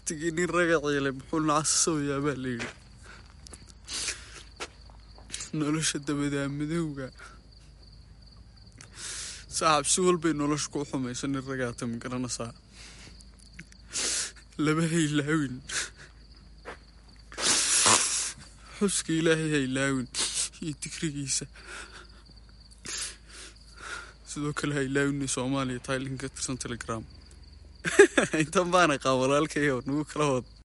baktigii nin raga ciilay muxuu nacasasabayaa baa layidhi nolosha dabadaa madowga saaxab si walbay nolosha ku xumayso nin ragaata ma garanaysaa laba haylaawin xuska ilaahay haylaawin iyo digrigiisa sidoo kale haylaawinay soomaaliya tailinka tirsan telegram intan baana qaa walaalkayo nagu kala wad